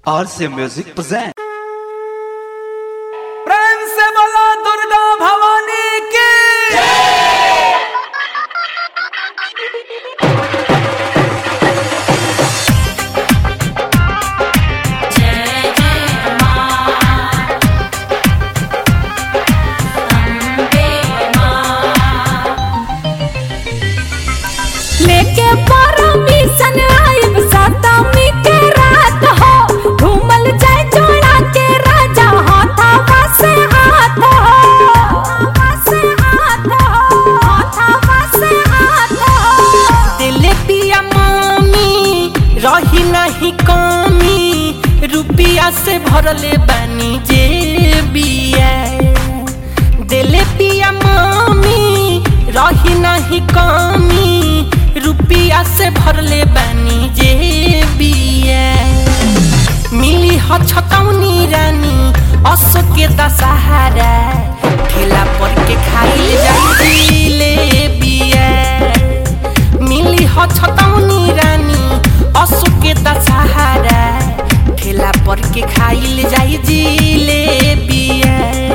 RC Music present. प्रेम से बोला दुर्गा भवानी की लेके परमिशन आइब सतमी के रात हो घूमल जाए जोड़ा के राजा हाथावा से हाथ हो हाथावा से हाथ हो हाथावा से हाथ हो दिल पिया मामी रही नहीं कमी रुपिया से भरले बानी जे बिया दिल पिया मामी रही नहीं कमी रुपिया से भरले बानी जे बिया मिली ह छतौनी रानी असो के दशहरा ठेला पर के खाइल जाई ले बिया मिली ह छतौनी रानी असो के दशहरा ठेला पर के खाइल जाई ले बिया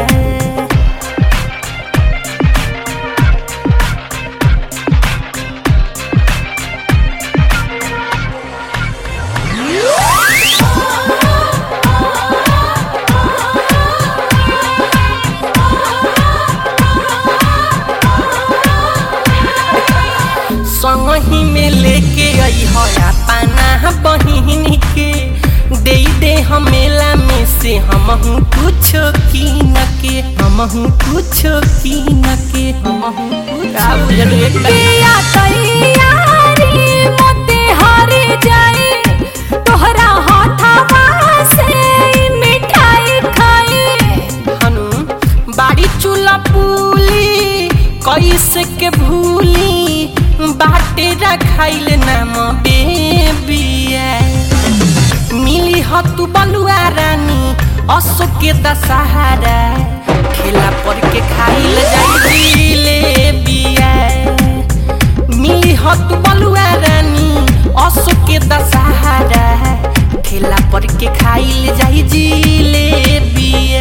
संगही में लेके आई है पाना बहिन के दे दे हम मेला में से हम कुछ कीन के हम कुछ कीन के हम पिया तैयारी मोते हारे जाए तोहरा हाथावा से ई मिठाई खाई हनु बाड़ी चूल्हा पुली कैसे के भूली बाटे रखाइल नाम बेबिया मिली ह तू बलुआ रानी अशोक के दशहरा ठेला पर के खाइल जाई ले बिया मिली ह तू बलुआ रानी अशोक के दशहरा ठेला पर के खाइल जाई जी ले बिया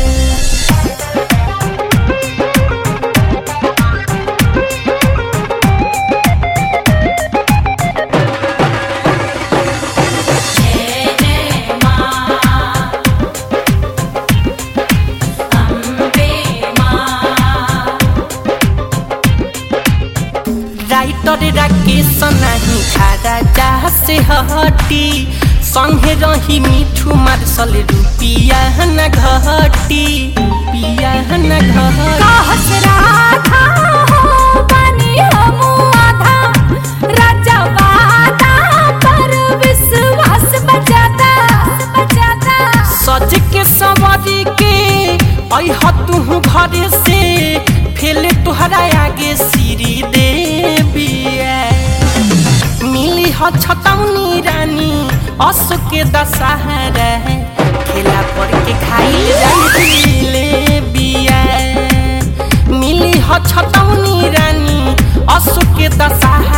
राइटर राकेश नाही खारा जहाँ से हटी संगे रही मिठू मार्शल रुपिया न घटी रुपिया न घटी कहस राधा हो बनी हमू आधा राजा वादा पर विश्वास बजाता बजाता सज के सवारी के अह तू घरे से फेले तुहरा आगे सीरी देबिया मिली ह छतौनी रानी असो के दशहरा ठेला पर के खाइल जाई ले बिया मिली ह छतौनी रानी असो के दशहरा